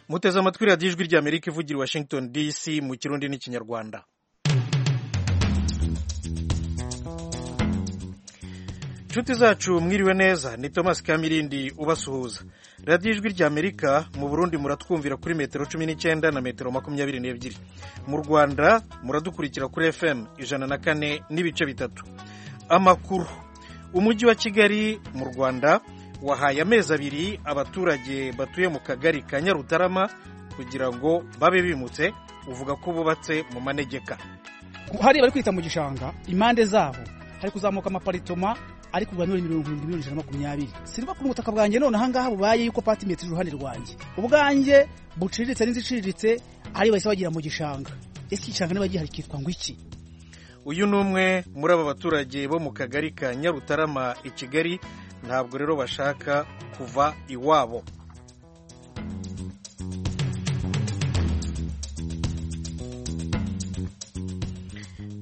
muteze amatwi radiyo ijwi ry'amerika ivugira i washington dc mu kirundi n'ikinyarwanda inshuti zacu mwiriwe neza ni thomas kamirindi ubasuhuza radiyo ijwi rya amerika mu burundi muratwumvira kuri metero cumi n'icyenda na metero makumyabiri n'ebyiri mu rwanda muradukurikira kuri fm ijana na kane n'ibice bitatu amakuru umujyi wa kigali mu rwanda wahaye amezi abiri abaturage batuye mu kagari ka nyarutarama kugira ngo babe bimutse uvuga ko bubatse mu manegeka hari bari kwita mu gishanga impande zabo hari kuzamuka amaparitoma ari kugura miliyoni miliyoni ijana na makumyabiri siriba ku butaka bwanjye none ahangaha bubaye yuko pati metero iruhande rwanjye ubwanjye buciriritse n'iziciriritse ari bahise bagira mu gishanga ese igishanga niba gihari kitwa ngo iki uyu ni umwe muri aba baturage bo mu kagari ka nyarutarama i kigali ntabwo rero bashaka kuva iwabo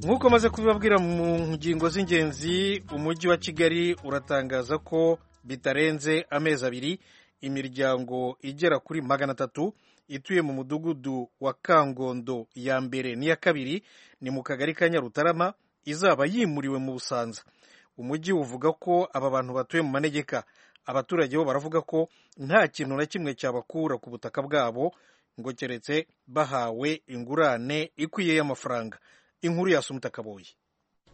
nk'uko maze kubibabwira mu ngingo z'ingenzi umujyi wa kigali uratangaza ko bitarenze amezi abiri imiryango igera kuri magana atatu ituye mu mudugudu wa kangondo ya mbere n'iya kabiri ni mu kagari ka nyarutarama izaba yimuriwe mu busanza umujyi uvuga ko aba bantu batuye mu manegeka abaturage bo baravuga ko nta kintu na kimwe cyabakura ku butaka bwabo ngo keretse bahawe ingurane ikwiye y'amafaranga inkuru yasumita kaboye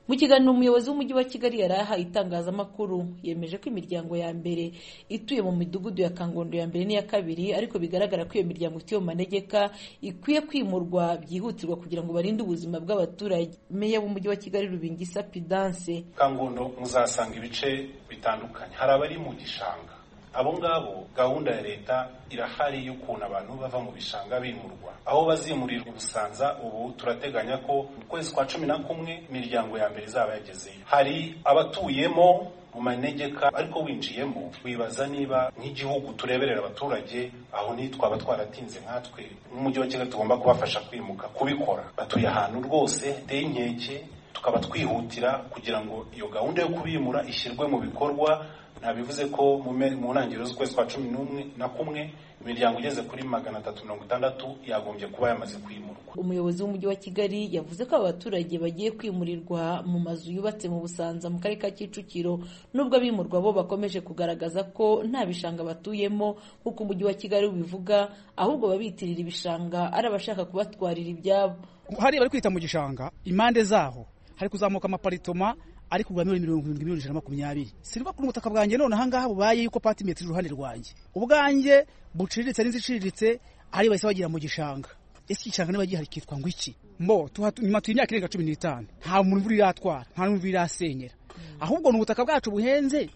mu kiganiro umuyobozi w'umujyi wa kigali yari ahaye itangazamakuru yemeje ko imiryango ya mbere ituye mu midugudu ya kangondo ya mbere n'iya kabiri ariko bigaragara ko iyo miryango ituye mu manegeka ikwiye kwimurwa byihutirwa kugira ngo barinde ubuzima bw'abaturage meya w'umujyi wa kigali rubingisa pidanse kangondo muzasanga ibice bitandukanye hari abari mu gishanga abo ngabo gahunda ya leta irahari y'ukuntu abantu bava mu bishanga bimurwa aho bazimurirwa ubusanza ubu turateganya ko mu kwezi kwa cumi na kumwe imiryango ya mbere izaba yagezeyo hari abatuyemo mu manegeka ariko winjiyemo wibaza niba nk'igihugu tureberera abaturage aho nitwaba twaratinze nkatwe n'umujyi wa kigali tugomba kubafasha kwimuka kubikora batuye ahantu rwose hateye inkeke tukaba twihutira kugira ngo iyo gahunda yo kubimura ishyirwe mu bikorwa ntabivuze ko mu ntangiriro z'ukwezi kwa cumi n'umwe na kumwe imiryango igeze kuri magana atatu mirongo itandatu yagombye kuba yamaze kwimurwa umuyobozi w'umujyi wa kigali yavuze ko abaturage bagiye kwimurirwa mu mazu yubatse mu busanza mu karere ka kicukiro nubwo abimurwa bo bakomeje kugaragaza ko nta bishanga batuyemo nk'uko umujyi wa kigali ubivuga ahubwo babitirira ibishanga ari abashaka kubatwarira ibyabo hari bari kwita mu gishanga impande zaho hari kuzamuka amaparitoma ari kugura miliyoni mirongo irindwi miliyoni ijana na makumyabiri siriba ku butaka bwanjye none ahangaha bubaye yuko pati metero iruhande rwanjye ubwanjye buciriritse n'iziciriritse ari bahise bagira mu gishanga ese igishanga niba gihari kitwa ngo iki mbo nyuma tuye imyaka irenga cumi n'itanu nta muntu imvura iratwara nta n'imvura irasenyera ahubwo ni ubutaka bwacu buhenze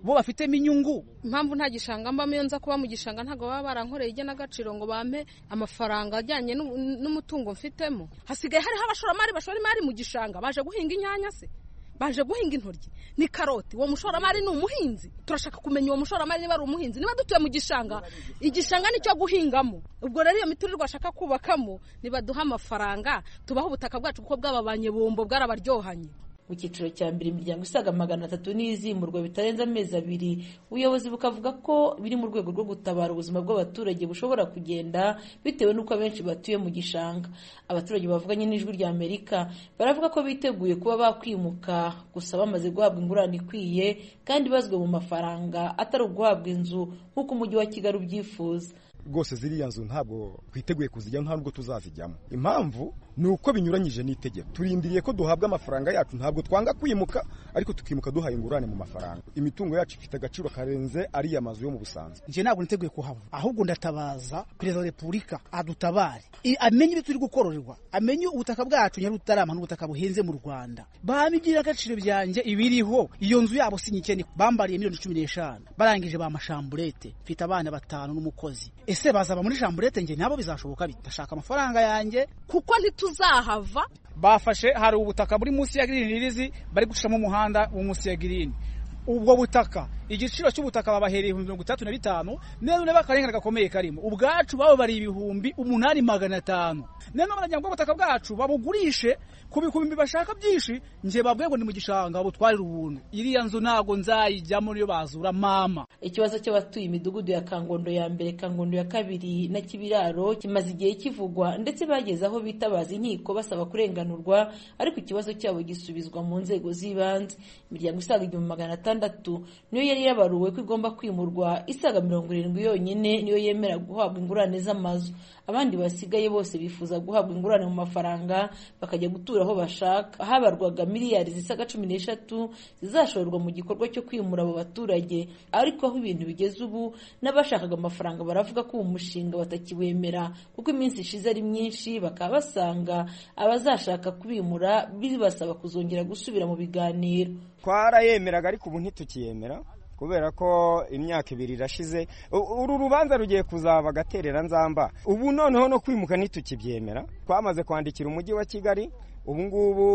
bo bafitemo inyungu impamvu nta gishanga mbamo iyo nza kuba mu gishanga ntabwo baba barankoreye igenagaciro ngo bampe amafaranga ajyanye n'umutungo mfitemo hasigaye hariho abashoramari bashora imari mu gishanga baje guhinga inyanya se baje guhinga intoryi ni karoti uwo mushoramari ni umuhinzi turashaka kumenya uwo mushoramari niba ari umuhinzi niba dutuye mu gishanga igishanga nicyo guhingamo ubwo rero iyo miturirwa ashaka kubakamo nibaduha amafaranga tubaho ubutaka bwacu kuko bwababanye bumbo bwarabaryohanye mu cyiciro cya mbere imiryango isaga magana atatu n'izimurwa bitarenze amezi abiri ubuyobozi bukavuga ko biri mu rwego rwo gutabara ubuzima bw'abaturage bushobora kugenda bitewe n'uko abenshi batuye mu gishanga abaturage bavuganye n'ijwi rya amerika baravuga ko biteguye kuba bakwimuka gusa bamaze guhabwa ingurane ikwiye kandi bazwe mu mafaranga atari uguhabwa inzu nk'uko umujyi wa kigali ubyifuza rwose ziriya nzu ntabwo twiteguye kuzijyamo nta nubwo tuzazijyamo impamvu ni uko binyuranyije n'itegeko turindiriye ko duhabwa amafaranga yacu ntabwo twanga kwimuka ariko tukimuka duhaye ingurane mu mafaranga imitungo yacu ifite agaciro karenze ariya mazu yo mu busanzwe njye ntabwo niteguye kuhava ahubwo ndatabaza perezida wa repubulika adutabare amenye ibyo turi gukororerwa amenye ubutaka bwacu nyarutarama n'ubutaka buhenze mu rwanda bamibwira agaciro byanjye ibiriho iyo nzu yabo sinyikene bambariye miliyoni cumi n'eshanu barangije ba mashamburete mfite abana batanu n'umukozi ese bazaba muri jamburete njye nabo bizashoboka bitashaka amafaranga yanjye kuko ntituzahava bafashe hari ubutaka buri munsi ya girini ririzi bari gucamo umuhanda wo munsi ya girini ubwo butaka igiciro cy'ubutaka babahereye ibihumbi mirongo itandatu na bitanu none bakarengane gakomeye karimo ubwacu babo bari ibihumbi umunani magana atanu none baragira ngo ubutaka bwacu babugurishe ku bikumbi bashaka byinshi njye babwiye ngo ni mu gishanga butwarire ubuntu iriya nzu ntabwo nzayijyamo niyo bazura mama ikibazo cy'abatuye imidugudu ya kangondo ya mbere kangondo ya kabiri na kibiraro kimaze igihe kivugwa ndetse bageze aho bitabaza inkiko basaba kurenganurwa ariko ikibazo cyabo gisubizwa mu nzego z'ibanze imiryango isaga igihumbi magana atandatu niyo yari yabaruwe ko igomba kwimurwa isaga mirongo irindwi yonyine niyo yemera guhabwa ingurane z'amazu abandi basigaye bose bifuza guhabwa ingurane mu mafaranga bakajya gutura aho bashaka habarwaga miliyari zisaga cumi n'eshatu zizashorerwa mu gikorwa cyo kwimura abo baturage ariko aho ibintu bigeze ubu n'abashakaga amafaranga baravuga ko uwo mushinga batakiwemera kuko iminsi ishize ari myinshi bakaba basanga abazashaka kubimura bibasaba kuzongera gusubira mu biganiro twarayemeraga ariko ubu ntitukiyemera kubera ko imyaka ibiri irashize uru rubanza rugiye kuzaba agaterera nzamba ubu noneho no kwimuka ntitukibyemera twamaze kwandikira umujyi wa kigali ubu ngubu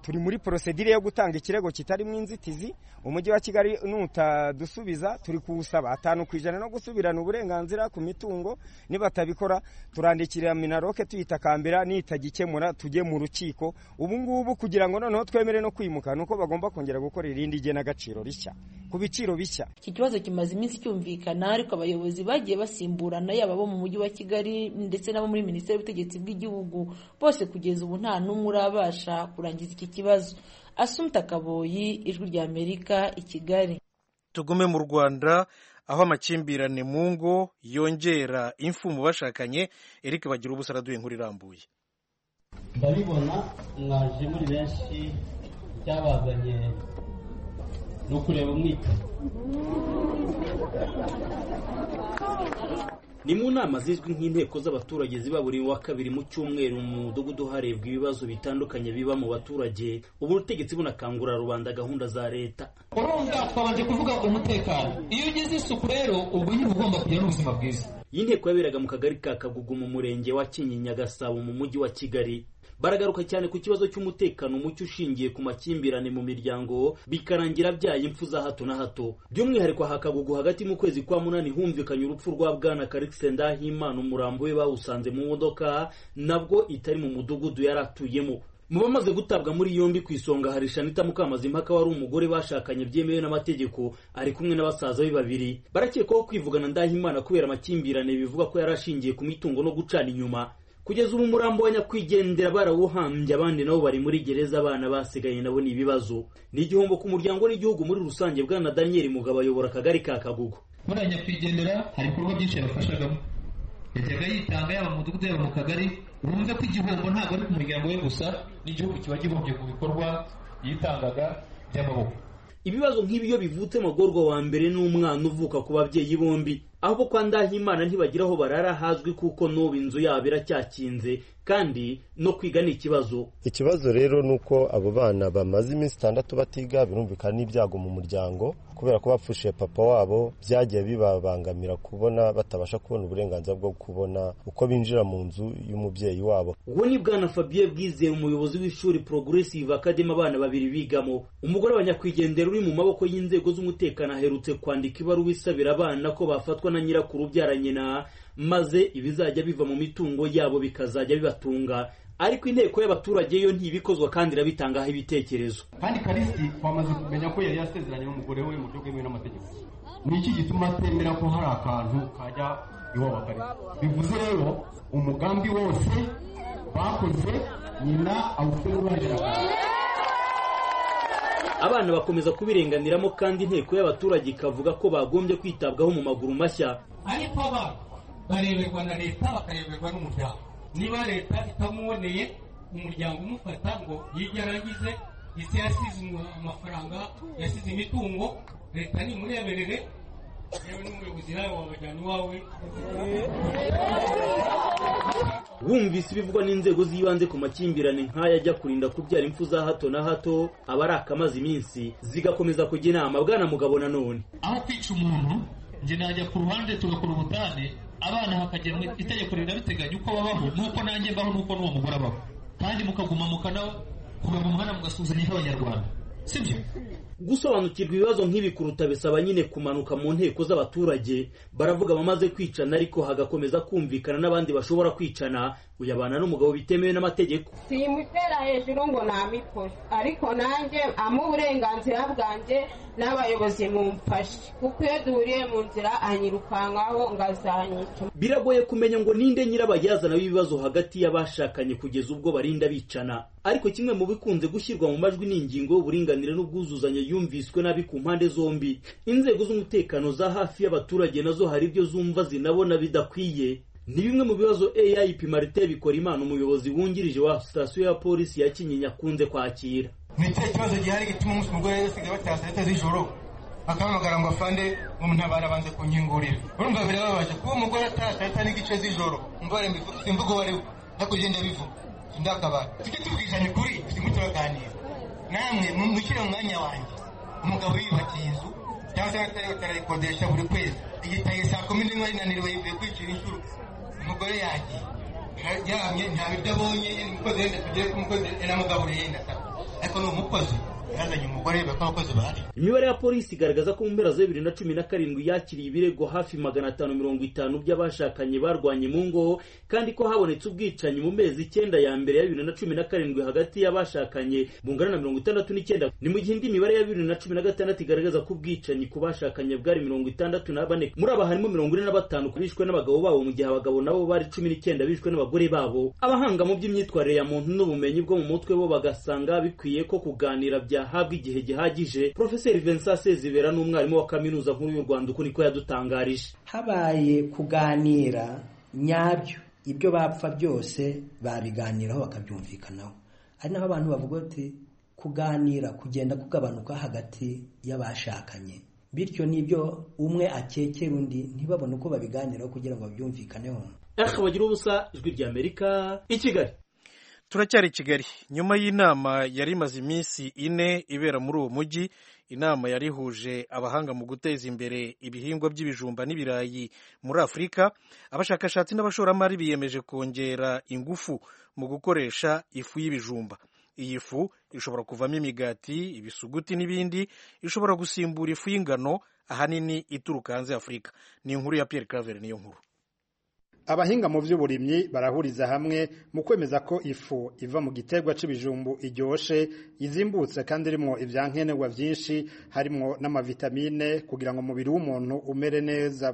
turi muri porosedire yo gutanga ikirego kitarimo inzitizi umujyi wa kigali nutadusubiza turi kuwusaba atanu ku ijana no gusubirana uburenganzira ku mitungo nibatabikora turandikira minaroke tuyitakambira nitagikemura tujye mu rukiko ubu ngubu kugira ngo noneho twemere no kwimuka ni uko bagomba kongera gukora irindi igenagaciro rishya ku biciro bishya iki kibazo kimaze iminsi cyumvikana ariko abayobozi bagiye basimburana yaba abo mu mujyi wa kigali ndetse n'abo muri minisiteri y'ubutegetsi bw'igihugu bose kugeza ubu nta n'umwe uri abasha kurangiza iki kibazo asumta kaboyi ijwi rya amerika i kigali tugume mu rwanda aho amakimbirane mu ngo yongera imfu mu bashakanye eric bagira ubusa araduye inkuru irambuye ndabibona mwaje muri benshi icyabazanye ni ukureba umwita ni mu nama zizwi nk'inteko z'abaturage ziba buri wa kabiri mu cyumweru mu mudugudu harebwa ibibazo bitandukanye biba mu baturage ubu ubutegetsi bunakangurira rubanda gahunda za leta urumva twabanje kuvuga umutekano iyo ugize isuku rero ubwo nyine uba ugomba kugira n'ubuzima bwiza iyi nteko yaberaga mu kagari ka kagugu mu murenge wa kinyinya gasabo mu mujyi wa kigali baragaruka cyane ku kibazo cy'umutekano muke ushingiye ku makimbirane mu miryango bikarangira byaye impfu za hato na hato by'umwihariko hakagugu hagati mu kwezi kwa munani humvikanye urupfu rwa bwana karikise ndahimana umurambo we bawusanze mu modoka nabwo itari mu mudugudu yari atuyemo mu bamaze gutabwa muri yombi ku isonga hari shanita mukamazimpaka wari umugore bashakanye byemewe n'amategeko ari kumwe na basaza be babiri barakekwaho kwivugana ndahimana kubera amakimbirane bivuga ko yari ashingiye ku mitungo no gucana inyuma kugeza ubu umurambo wa nyakwigendera barawuhambye abandi nabo bari muri gereza abana basigaye nabo ni ibibazo ni igihombo ku muryango n'igihugu muri rusange bwana daniel mugabo ayobora akagari ka kagugu muri aya nyakwigendera hari ibikorwa byinshi yabafashagamo yajyaga yitanga yaba mu mudugudu yaba mu kagari urumve ko igihombo ntabwo ari ku muryango we gusa n'igihugu kiba gihombye ku bikorwa yitangaga by'amaboko ibibazo nk'ibi iyo bivutse magorwa wa mbere n'umwana uvuka ku babyeyi bombi aho kwa ndahimana ntibagira aho barara hazwi kuko n'ubu inzu yabo iracyakinze kandi no kwiga ni ikibazo ikibazo rero ni uko abo bana bamaze iminsi itandatu batiga birumvikana n'ibyago mu muryango kubera ko bapfushije papa wabo byagiye bibabangamira kubona batabasha kubona uburenganzira bwo kubona uko binjira mu nzu y'umubyeyi wabo uwo ni bwana fabien bwizeye umuyobozi w'ishuri progressive academy abana babiri bigamo umugore wa nyakwigendera uri mu maboko y'inzego z'umutekano aherutse kwandika ibaruwa isabira abana ko bafatwa na nyirakuru ubyara nyina maze ibizajya biva mu mitungo yabo bikazajya bibatunga ariko inteko y'abaturage yo ntibikozwa kandi irabitangaho ibitekerezo kandi karisi wamaze kumenya ko yari yasezeranye n'umugore we mu buryo bwemewe n'amategeko ni iki gituma atemera ko hari akantu kajya iwabo akarisa bivuze rero umugambi wose bakoze nyina awukorera ubahereza abana bakomeza kubirenganiramo kandi inteko y'abaturage ikavuga ko bagombye kwitabwaho mu maguru mashya ariko abana bareberwa na leta bakareberwa n'umuryango niba leta itamuboneye umuryango umufata ngo yige arangize ese yasize amafaranga yasize imitungo leta nimureberere yewe n'umuyobozi nawe wabajyana iwawe bumvise ibivugwa n'inzego z'ibanze ku makimbirane nk'aya ajya kurinda kubyara impfu za hato na hato aba ari akamaze iminsi zigakomeza kujya inama bwana mugabo nanone aho kwica umuntu njye najya ku ruhande tugakora ubutane abana hakagira itegeko rirabiteganya uko babaho n'uko nanjye mbaho n'uko n'uwo mugore abaho kandi mukaguma mukana kuva mu muhanda mugasuzanya nk'abanyarwanda sibyo gusobanukirwa ibibazo nk'ibi kuruta bisaba nyine kumanuka mu nteko z'abaturage baravuga abamaze kwicana ariko hagakomeza kumvikana n'abandi bashobora kwicana uyabana n'umugabo bitemewe n'amategeko simutera hejuru ngo namikore ariko nanjye amu uburenganzira bwanjye n'abayobozi mumfashe kuko iyo duhuriye mu nzira anyirukankaho ngazanyica biragoye kumenya ngo ninde nyirabayazana w'ibibazo hagati y'abashakanye kugeza ubwo barinda bicana ariko kimwe mu bikunze gushyirwa mu majwi ni ingingo y'uburinganire n'ubwuzuzanye yumviswe nabi ku mpande zombi inzego z'umutekano za hafi y'abaturage nazo hari ibyo zumva zinabona bidakwiye ni bimwe mu bibazo AIP Martin Bikorimana umuyobozi wungirije wa sitasiyo ya polisi ya Kinyinya akunze kwakira ni ikihe kibazo gihari gituma umunsi umugore yasigaye batashye leta z'ijoro akahamagara ngo afande umuntabara abanze kunkingurira urumva birababaje kuba umugore atashye leta n'igice z'ijoro umubare imvugo uwo ari we ndakugenda bivuga ndakabara tujye tubwizanya ukuri turimo turaganira namwe mushyire mu mwanya wanjye umugabo yiyubakiye inzu cyangwa se atari batarayikodesha buri kwezi igitaye saa kumi n'imwe arinanirwa yivuye kwicira inshuro umugore yagiye yaramye nta biryo abonye umukozi wenda tugiye kumukozi namugaburiye yenda ataka ariko ni umukozi yazanye umugore we bakora abakozi bahari imibare ya polisi igaragaza ko mu mpera za bibiri na cumi na karindwi yakiriye ibirego hafi magana atanu mirongo itanu by'abashakanye barwanye mu ngo kandi ko habonetse ubwicanyi mu mezi icyenda ya mbere ya bibiri na cumi na karindwi hagati y'abashakanye bungana na mirongo itandatu n'icyenda ni mu gihe indi mibare ya bibiri na cumi na gatandatu igaragaza ko ubwicanyi ku bashakanye bwari mirongo itandatu na bane muri aba harimo mirongo ine na batanu bishwe n'abagabo babo mu gihe abagabo nabo bari cumi n'icyenda bishwe n'abagore babo abahanga mu by'imyitwarire ya muntu n'ubumenyi bwo mu mutwe bo bagasanga bikwiye ko kuganira byahabwa igihe gihagije Profeseri Vincent Sezibera n'umwarimu wa kaminuza nkuru y'u Rwanda uko niko yadutangarije habaye kuganira nyabyo ibyo bapfa byose babiganiraho bakabyumvikanaho ari naho abantu bavuga bati kuganira kugenda kugabanuka hagati y'abashakanye bityo n'ibyo umwe akekera undi ntibabone uko babiganiraho kugira ngo babyumvikaneho Ech bagira ubusa ijwi ry'Amerika i Kigali turacyari i kigali nyuma y'inama yari imaze iminsi ine ibera muri uwo mujyi inama yari ihuje abahanga mu guteza imbere ibihingwa by'ibijumba n'ibirayi muri afurika abashakashatsi n'abashoramari biyemeje kongera ingufu mu gukoresha ifu y'ibijumba iyi fu ishobora kuvamo imigati ibisuguti n'ibindi ishobora gusimbura ifu y'ingano ahanini ituruka hanze afurika ni inkuru ya Pierre Claver niyo nkuru abahinga mu by'uburimyi barahuriza hamwe mu kwemeza ko ifu iva mu giterwa cy'ibijumbu iryoshe izimbutse kandi irimo ibyankenerwa byinshi harimo n'amavitamine kugira ngo umubiri w'umuntu umere neza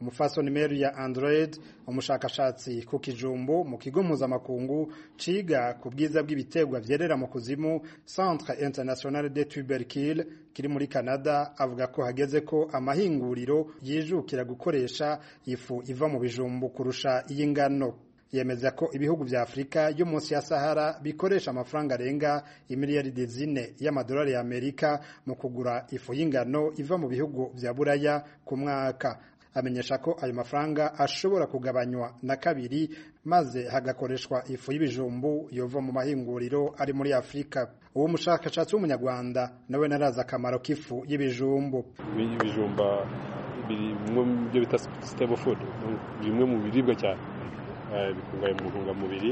umufasoni meri ya android umushakashatsi ku kijumbu mu kigo mpuzamakungu ciga ku bwiza bw'ibiterwa byerera mu kuzimu centre international de tubercule kiri muri canada avuga ko hageze ko amahinguriro yijukira gukoresha ifu iva mu bijumbu kurusha iy'ingano yemeza ko ibihugu vya afurika yo munsi ya sahara bikoresha amafaranga arenga imiliyaridi zine y'amadolari ya amerika mu kugura ifu y'ingano iva mu bihugu vya buraya ku mwaka amenyesha ko ayo mafaranga ashobora kugabanywa na kabiri maze hagakoreshwa ifu y'ibijumbu yova mu mahinguriro ari muri afurika uwo mushakashatsi w'umunyarwanda nawe narazi akamaro k'ifu y'ibijumbu ibijumba bimwe mu byo bita sitebo fudu bimwe mu biribwa cyane bikungahaye mu ntungamubiri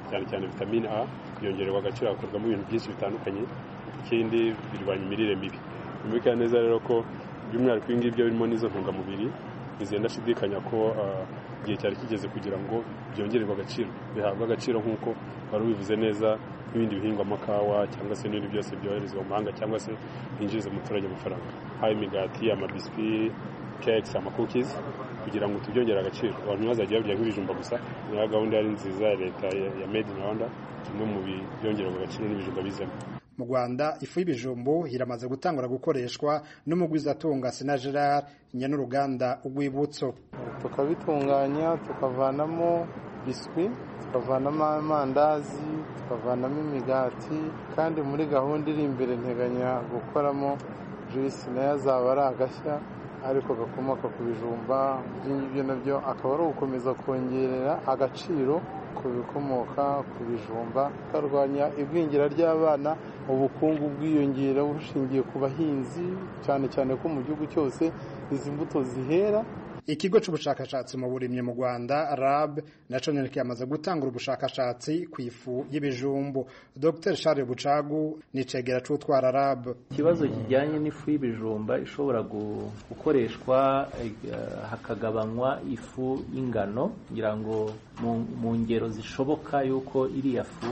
cyane cyane vitamine a byongererwa agaciro hakorwamo ibintu byinshi bitandukanye ikindi birwanya imirire mibi bimurikira neza rero ko by'umwihariko ibi ngibyo birimo n'izo ntungamubiri ntizenda ashidikanya ko igihe cyari kigeze kugira ngo byongererwe agaciro bihabwe agaciro nk'uko wari ubivuze neza n'ibindi bihingwa amakawa cyangwa se n'ibindi byose byoherezwa mu mahanga cyangwa se byinjiriza umuturage amafaranga haba imigati amabiswi kekisi amakukizi kugira ngo tubyongere agaciro abantu ntibazajya barya nk'ibijumba gusa niyo gahunda yari nziza ya leta ya made in rwanda kimwe mu byongererwa agaciro n'ibijumba bizemo mu rwanda ifu y'ibijumbu iramaze gutangura gukoreshwa n'umugwizatunga sina gerard nyen'uruganda urwibutso tukabitunganya tukavanamo biswi tukavanamo amandazi tukavanamo imigati kandi muri gahunda iri imbere nteganya gukoramo juyisi nayo azaba ari agashya ariko gakomoka ku bijumba ibyo nabyo akaba ari ugukomeza kongerera agaciro ku bikomoka ku bijumba tukarwanya igwingira ry'abana ubukungu bwiyongera bushingiye ku bahinzi cyane cyane ko mu gihugu cyose izi mbuto zihera ikigo cy'ubushakashatsi mu burimyi mu rwanda rab nacyo kiramaze gutanga ubushakashatsi ku ifu y'ibijumbu dr charles bucagu ni cegera cy'utwara rab ikibazo kijyanye n'ifu y'ibijumba ishobora gukoreshwa hakagabanywa ifu y'ingano kugira ngo mu ngero zishoboka y'uko iriya fu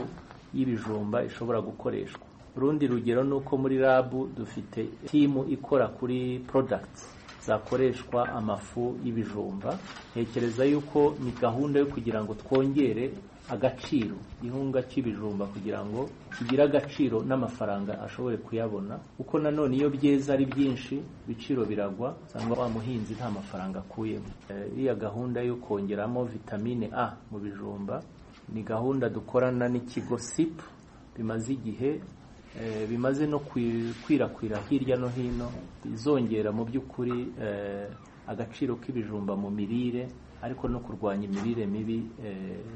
y'ibijumba ishobora gukoreshwa urundi rugero ni uko muri rabu dufite timu ikora kuri porodagiti zakoreshwa amafu y'ibijumba ntekereza yuko ni gahunda yo kugira ngo twongere agaciro ihunga cy'ibijumba kugira ngo kigire agaciro n'amafaranga ashobore kuyabona kuko nanone iyo byeze ari byinshi ibiciro biragwa cyangwa wa muhinzi nta mafaranga akuyemo iriya gahunda yo kongeramo vitamine a mu bijumba ni gahunda dukorana n'ikigo sipu bimaze igihe bimaze no kwirakwira hirya no hino bizongera mu by'ukuri agaciro k'ibijumba mu mirire ariko no kurwanya imirire mibi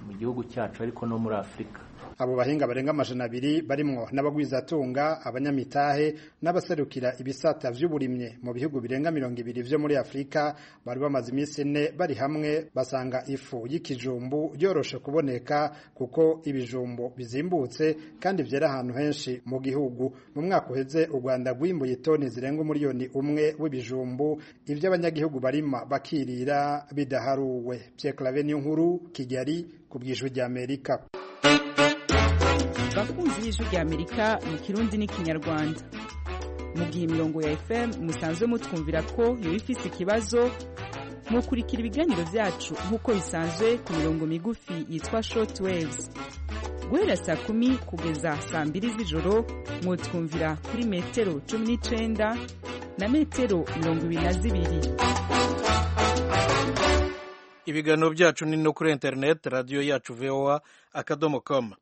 mu gihugu cyacu ariko no muri afurika abo bahinga barenga amajana abiri barimwo n'abagwizatunga abanyamitahe n'abaserukira ibisata by'uburimye mu bihugu birenga mirongo ibiri byo muri afurika bari bamaze iminsi ine bari hamwe basanga ifu y'ikijumbu yoroshe kuboneka kuko ibijumbu bizimbutse kandi byera ahantu henshi mu gihugu mu mwaka uheze u rwanda rwimbuye toni zirenga umuriyoni umwe w'ibijumbu ibyo abanyagihugu barima bakirira bidaharuwe pyeklave niyo nkuru kigali ku bw'ijwi ry'amerika bakunzi y'ijwi ry'amerika mu kirundi n'ikinyarwanda mugihe imirongo ya fm musanzwe mutwumvira ko yaba ifite ikibazo mukurikira ibiganiro byacu nk'uko bisanzwe ku mirongo migufi yitwa short waves guhera saa kumi kugeza saa mbiri z'ijoro mwutwumvira kuri metero cumi n'icyenda na metero mirongo ibiri na zibiri ibiganiro byacu ni no kuri interineti radiyo yacu voa akadomo komu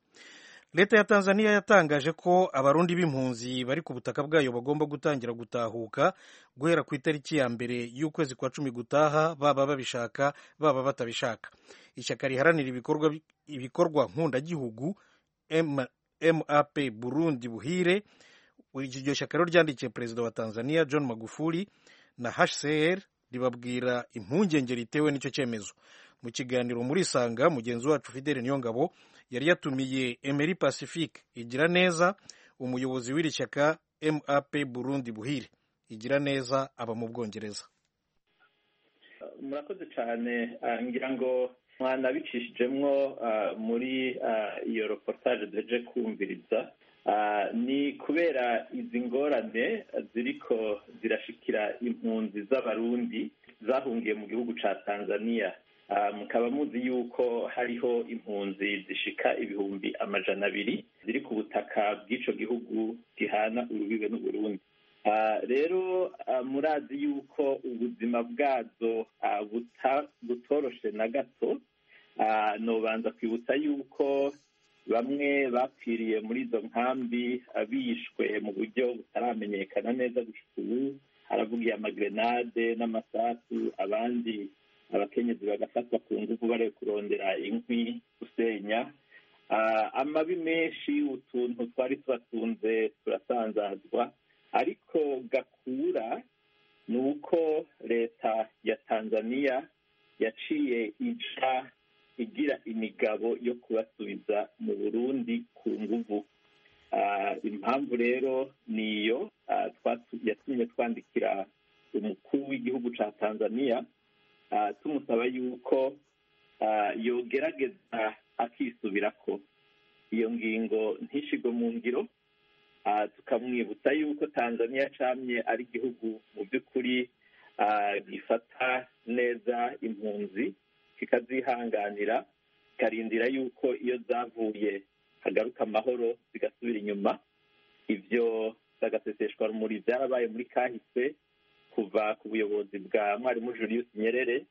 leta ya tanzania yatangaje ko abarundi b'impunzi bari ku butaka bwayo bagomba gutangira gutahuka guhera ku itariki ya mbere y'ukwezi kwa cumi gutaha baba babishaka baba batabishaka ishyaka riharanira ibikorwa, ibikorwa nkundagihugu map burundi buhire iryo shyaka rero ryandikiye perezida wa tanzania john magufuli na hcr ribabwira impungenge ritewe n'icyo cyemezo mu kiganiro muri isanga mugenzi wacu fideli niyongabo yari yatumiye emeri pacifique igira neza umuyobozi w'iri shyaka map burundi buhire igira neza aba mu bwongereza murakoze cyane ngira ngo mwanabicishijemwo muri iyo reportage duheje kumviriza ni kubera izi ngorane ziriko zirashikira impunzi z'abarundi zahungiye mu gihugu cya tanzania mukaba muzi yuko hariho impunzi zishika ibihumbi amajana abiri ziri ku butaka bw'icyo gihugu gihana urubibe n'uburundi rero murazi yuko ubuzima bwazo butoroshe na gato nubanza kwibutsa yuko bamwe bapfiriye muri izo nkambi bishwe mu buryo butaramenyekana neza gushyira ubu haravugiye amagrenade n'amasasu abandi abakenyezi bagafatwa ku ngufu bari kurondera inkwi gusenya amabi menshi utuntu twari tubatunze turasanzazwa ariko gakura ni uko leta ya tanzania yaciye ica igira imigabo yo kubasubiza mu burundi ku nguvu impamvu rero ni iyo yatumye twandikira umukuru w'igihugu cya tanzania tumusaba yuko yogerageza akisubira ko iyo ngingo ntishigwe mu ngiro tukamwibutsa yuko tanzania camye ari igihugu mu by'ukuri gifata neza impunzi kikazihanganira kikarindira yuko iyo zavuye hagaruka amahoro zigasubira inyuma ibyo zagaseseshwa rumuri byarabaye muri kahise kuva ku buyobozi bwa mwarimu julius nyerere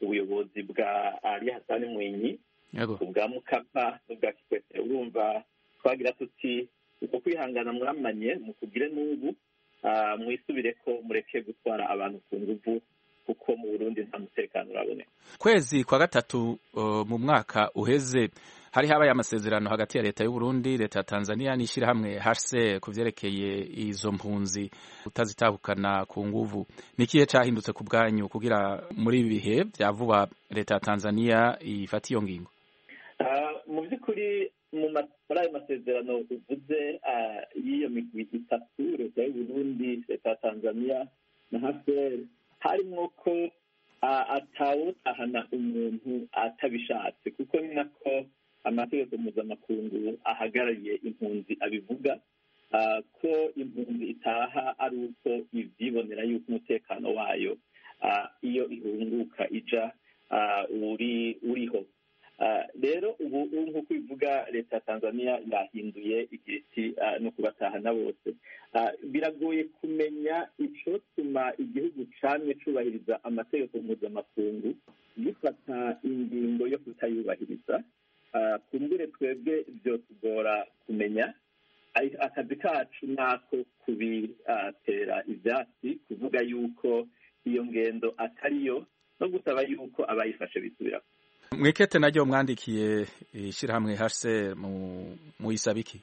ubuyobozi bwa ali hasani mwinyi ubwa mukapa n'ubwa kikwete urumva twagira tuti uko kwihangana mwamanye mukugire n'ubu mwisubire ko mureke gutwara abantu ku nguvu kuko mu burundi nta mutekano uraboneka kwezi kwa gatatu mu mwaka uheze hari habaye amasezerano hagati ya leta y'u Burundi leta ya Tanzania n'ishyirahamwe HCR ku byerekeye izo mpunzi utazitahukana ku nguvu ni ikihe cyahindutse ku bwanyu kugira muri ibi bihe bya vuba leta ya Tanzania ifata iyo ngingo mu by'ukuri muri ayo masezerano uvuze y'iyo migwi itatu leta y'u Burundi leta ya Tanzania na HCR harimo ko atawutahana umuntu atabishatse kuko ni nako amategeko mpuzamakungu ahagarariye impunzi abivuga ko impunzi itaha ari uko ibyibonera yuko umutekano wayo iyo ihunguka ija uriho rero ubu nk'uko bivuga leta ya tanzania yahinduye igiti no kubatahana bose biragoye kumenya icyotuma igihugu camye cyubahiriza amategeko mpuzamakungu gifata ingingo yo kutayubahiriza kumbure twebwe byotugora kumenya akazi kacu nako kubitera ibyatsi kuvuga yuko iyo ngendo atariyo no gusaba yuko abayifashe bisubira mwikete naryo mwandikiye ishyirahamwe hase muyisabiki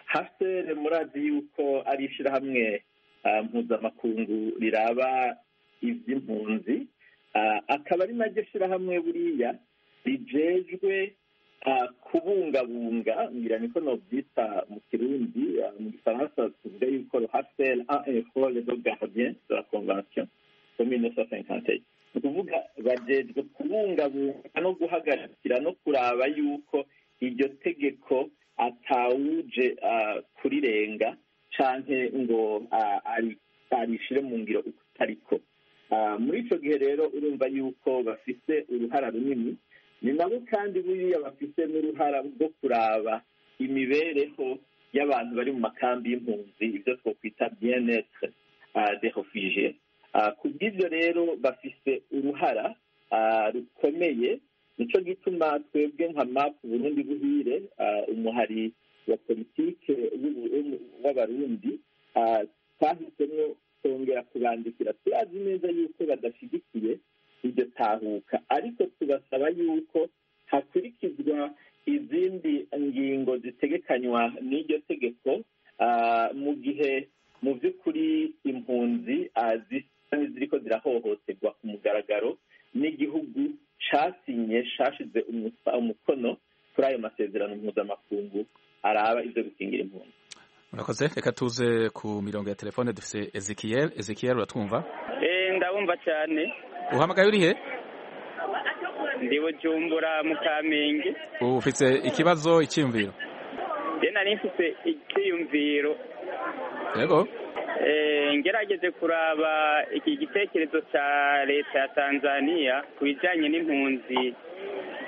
hase murazi yuko ari ishyirahamwe mpuzamakungu riraba iby'impunzi akaba ari naryo shyirahamwe buriya rijejwe kubungabunga ngira niko nobyita mu kirundi mu gifaransa tuvuga yuko ruhasel a effort de gardien de la convention de 1958 ni ukuvuga bajejwe kubungabunga no guhagarikira no kuraba yuko iryo tegeko atawuje kurirenga canke ngo arishire mu ngiro utariko muri ico gihe rero urumva yuko bafise uruhara runini ni nabo kandi buriya bafite n'uruhara rwo kuraba imibereho y'abantu bari mu makambi y'impunzi ibyo twakwita bienetre de refugé ku bw'ibyo rero bafite uruhara rukomeye nicyo gituma twebwe nka mapu burundi buhire umuhari wa politike w'abarundi twahisemo kongera kubandikira turazi neza yuko badashyigikiye iryo tahuka ariko tubasaba yuko hakurikizwa izindi ngingo zitegekanywa n'iryo tegeko mu gihe mu by'ukuri impunzi zisa n'iziriko zirahohoterwa ku mugaragaro n'igihugu cyasinye cyashyize umukono kuri ayo masezerano mpuzamakungu araba ibyo gukingira impunzi murakoze reka tuze ku mirongo ya telefone dufite ezekiyeri ezekiyeri uratwumva ndabumva cyane uhamagaye urihe ndi bujumbura mu kamenge ufite ikibazo icyiyumviro njye nari mfite icyiyumviro yego ngerageze kuraba iki gitekerezo cya leta ya tanzania ku bijyanye n'impunzi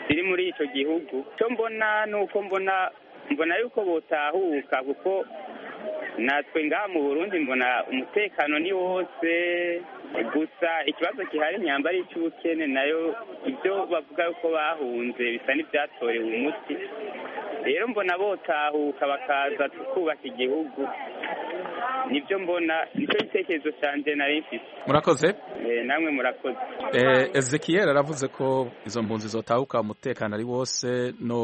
ziri muri icyo gihugu icyo mbona ni uko mbona mbona yuko butahuka kuko natwe ngaha mu burundi mbona umutekano ni wose gusa ikibazo gihari imyambaro y'icy'ubukene nayo ibyo bavuga ko bahunze bisa n'ibyatorewe umuti rero mbona botahuka bakaza tukubaka igihugu nibyo mbona nicyo gitekerezo cyanjye nari mfite murakoze namwe murakoze ezekiyeri aravuze ko izo mpunzi zotahuka umutekano ari wose no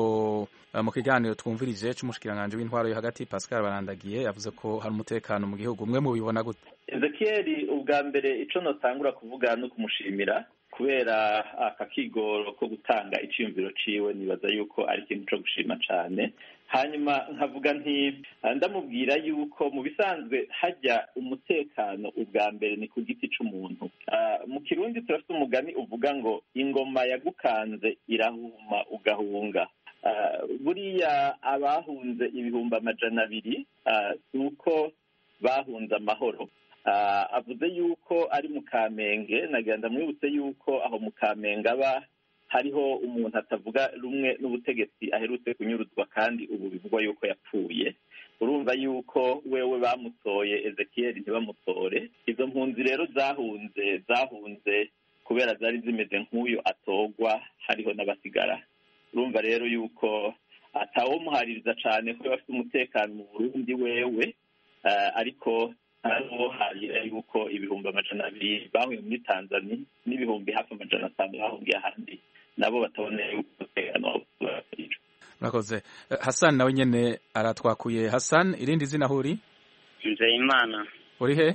mu kiganiro twumvirije cy'umushikiranganji w'intwaro yo hagati pascal barandagiye yavuze ko hari umutekano mu gihugu mwe mubibona gute ezekiyeri ubwa mbere icyo notangura kuvuga ni ukumushimira kubera aka kigoro ko gutanga icyiyumviro ciwe nibaza yuko ari ikintu cyo gushima cyane hanyuma nkavuga nti ndamubwira yuko mu bisanzwe hajya umutekano ubwa mbere ni ku giti cy'umuntu mu kirundi turafite umugani uvuga ngo ingoma yagukanze irahuma ugahunga buriya abahunze ibihumbi amajana abiri si uko bahunze amahoro avuze yuko ari mu kamenge nagenda mwibutse yuko aho mu kamenge aba hariho umuntu atavuga rumwe n'ubutegetsi aherutse kunyuruzwa kandi ubu bivugwa yuko yapfuye urumva yuko wewe bamutoye ezekiyeri ntibamutore izo mpunzi rero zahunze zahunze kubera zari zimeze nk'uyu atogwa hariho n'abasigara urumva rero yuko atawumuhaririza cyane ko bafite umutekano mu burundi wewe ariko hariho harira yuko ibihumbi amajana abiri bahuye muri tanzania n'ibihumbi hafi amajana atanu bahungiye ahandi nabo batabona yuko umutekano wabo murakoze hasani nawe nyine aratwakuye hasani irindi zina ahuri nzeyimana uri he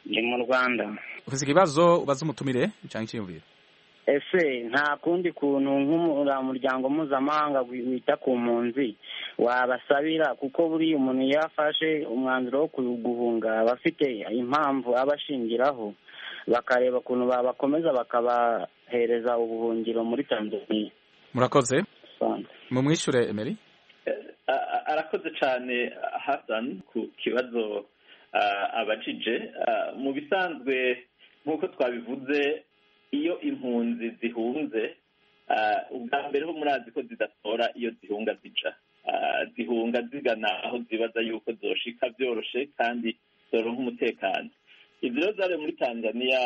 ni mu rwanda uvuze ibibazo ubaza umutumire cyangwa icyiyumviro ese nta kundi kuntu nk'umuryango mpuzamahanga wita ku mpunzi wabasabira kuko buriya umuntu iyo afashe umwanzuro wo guhunga aba afite impamvu abashingiraho bakareba ukuntu babakomeza bakabahereza ubuhungiro muri tanzania murakoze mu mwishure emeri arakoze cyane hasani ku kibazo abajije mu bisanzwe nk'uko twabivuze iyo impunzi zihunze ubwa mbere ho murazi ko zidatora iyo zihunga zica zihunga zigana aho zibaza yuko zoshika byoroshye kandi zoronka umutekano izi rero zari muri tanzania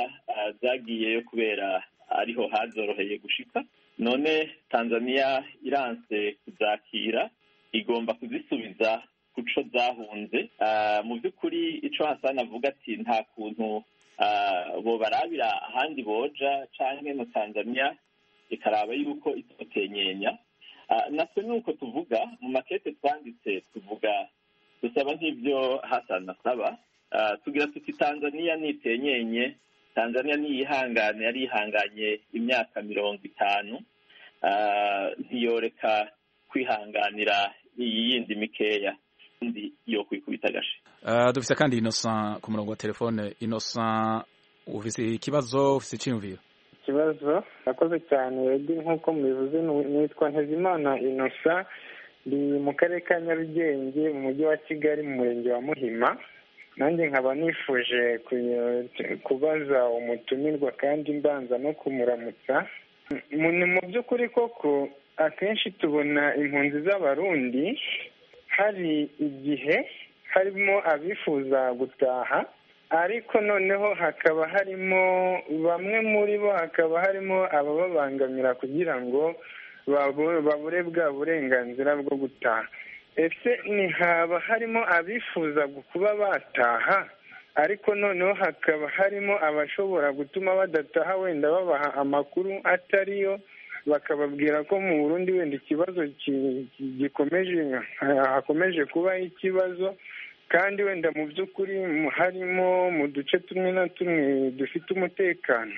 zagiyeyo kubera ariho hazoroheye gushika none tanzania iranse kuzakira igomba kuzisubiza kuco zahunze mu by'ukuri icyo hasana avuga ati nta kuntu bo barabira ahandi boja cyangwa no tanzania ikaraba yuko itotenyenya natwe nuko tuvuga mu makete twanditse tuvuga dusaba nk'ibyo hasana asaba tugira tuti tanzania nitenyenye tanzania niyihangane yari yihanganye imyaka mirongo itanu ntiyoreka kwihanganira iyi yindi mikeya undi yo kwikubita agashe dufite kandi innocent ku murongo wa telefone innocent ufite ikibazo ufite icyiyumviro ikibazo urakoze cyane rege nk'uko mubivuze nitwa ntezimana innocent ndi mu karere ka nyarugenge mu mujyi wa kigali mu murenge wa muhima nanjye nkaba nifuje kubaza umutumirwa kandi mbanza no kumuramutsa ni mu by'ukuri koko akenshi tubona impunzi z'abarundi hari igihe harimo abifuza gutaha ariko noneho hakaba harimo bamwe muri bo hakaba harimo abababangamira kugira ngo babure bwa burenganzira bwo gutaha ese ntihaba harimo abifuza kuba bataha ariko noneho hakaba harimo abashobora gutuma badataha wenda babaha amakuru atariyo bakababwira ko mu burundi wenda ikibazo gikomeje hakomeje kubaho ikibazo kandi wenda mu by'ukuri harimo mu duce tumwe na tumwe dufite umutekano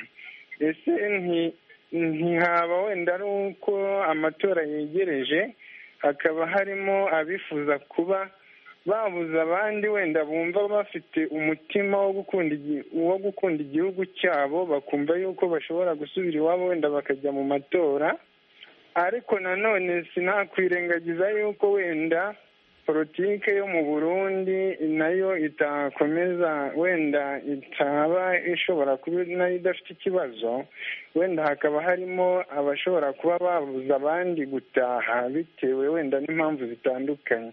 ese ntihaba wenda ari uko amatora yegereje hakaba harimo abifuza kuba babuza abandi wenda bumva bafite umutima wo gukunda igihugu cyabo bakumva yuko bashobora gusubira iwabo wenda bakajya mu matora ariko nanone sinakwirengagiza yuko wenda politike yo mu burundi nayo itakomeza wenda itaba ishobora kuba nayo idafite ikibazo wenda hakaba harimo abashobora kuba babuza abandi gutaha bitewe wenda n'impamvu zitandukanye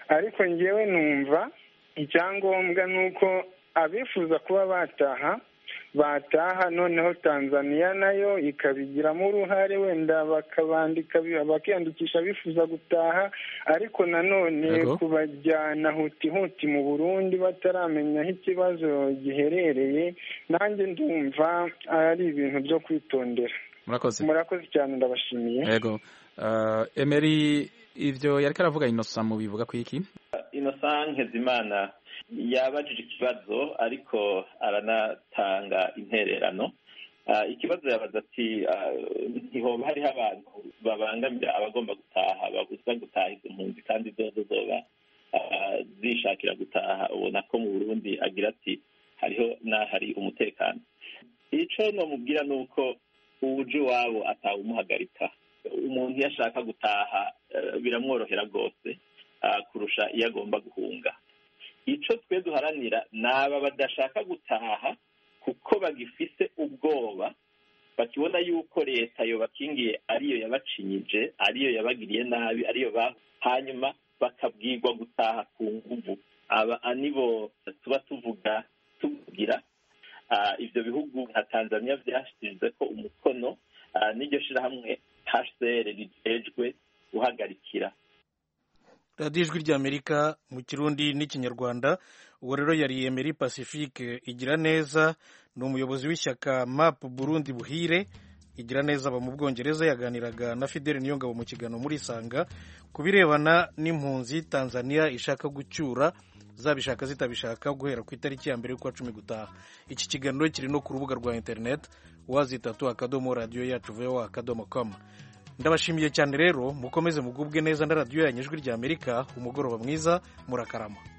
ariko ngewe numva icyangombwa ni uko abifuza kuba bataha bataha noneho tanzania nayo ikabigiramo uruhare wenda bakabandika bakiyandikisha bifuza gutaha ariko nanone kubajyana huti huti mu burundi bataramenya aho ikibazo giherereye nanjye ndumva ari ibintu byo kwitondera murakoze murakoze cyane ndabashimiye yego emeri ibyo yari karavuga inosa mu bivuga ku iki inosa nk'izimana yabajije ikibazo ariko aranatanga intererano ikibazo yabaza ati ntihoba hariho abantu babangamira abagomba gutaha babuza gutaha izo mpunzi kandi zozo zoba zishakira gutaha ubona ko mu burundi agira ati hariho n'ahari umutekano icyo namubwira ni uko uwuje iwabo atawumuhagarika umuntu iyo ashaka gutaha biramworohera rwose kurusha iyo agomba guhunga icyo twe duharanira ni aba badashaka gutaha kuko bagifite ubwoba bakibona yuko leta yobakingiye ariyo yabacinyije ariyo yabagiriye nabi ariyo hanyuma bakabwirwa gutaha ku nguvu aba nibo tuba tuvuga tugira ibyo bihugu nka tanzania byashyize ko umukono n'iryo shyirahamwe hsr rijejwe guhagarikira radiyo ijwi ry'amerika mu kirundi n'ikinyarwanda uwo rero yari emeri pacifique igira neza ni umuyobozi w'ishyaka map burundi buhire igira neza aba mu bwongereza yaganiraga na fideli niyongabo mu kiganiro muri isanga ku birebana n'impunzi tanzania ishaka gucyura zabishaka zitabishaka guhera ku itariki ya mbere y'ukwa cumi gutaha iki kiganiro kiri no ku rubuga rwa interineti wazitatu akadomo radiyo yacu vewa akadomo komu ndabashimiye cyane rero mukomeze mugubwe neza na radiyo yanyu ijwi ry'amerika umugoroba mwiza murakarama